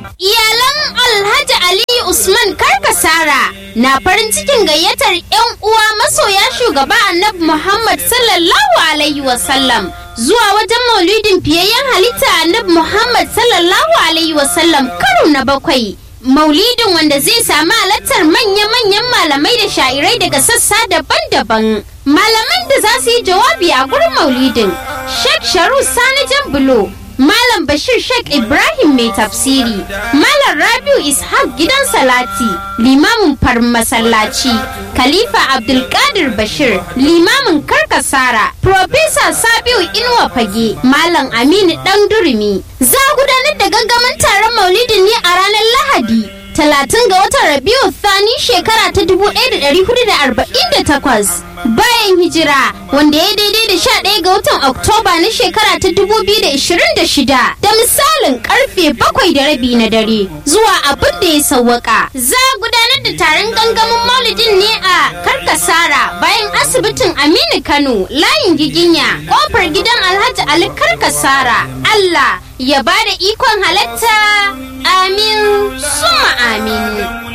Iyalan Alhaji Aliyu Usman Karkasara na farin cikin gayyatar 'yan uwa masoya shugaba Annabi Muhammad sallallahu Alaihi wasallam zuwa wajen maulidin fiyayyen halitta Annabi Muhammad sallallahu Alaihi wasallam karo na bakwai. Maulidin wanda zai sami halartar manya-manyan malamai da sha'irai daga sassa daban-daban. Malaman da za su yi jawabi a gurin maulidin, Sheikh Sharu Sani Jambulo, Malam Bashir Sheikh Ibrahim mai tafsiri, Malam Rabiu Ishaq gidan Salati, limamin farin masallaci, Khalifa Abdulkadir Bashir, limamin Karkasara, Profesa Sabiu Inuwa Fage, Malam Aminu Dan Durumi. Za a gudanar da gangamin taron maulidin ne a ranar Lahadi. Talatin ga watan Rabiu Thani shekara ta 1448 bayan hijira wanda ya daidai da 11 ga watan Oktoba na shekara ta 2026 da misalin karfe bakwai da rabi na dare zuwa abin da ya sawwaka. Za a gudanar da taron gangamin maulidin ne a Karkasara bayan asibitin Aminu Kano layin giginya kofar gidan Alhaji Ali Karkasara. Allah ya bada ikon halatta amin suma amin.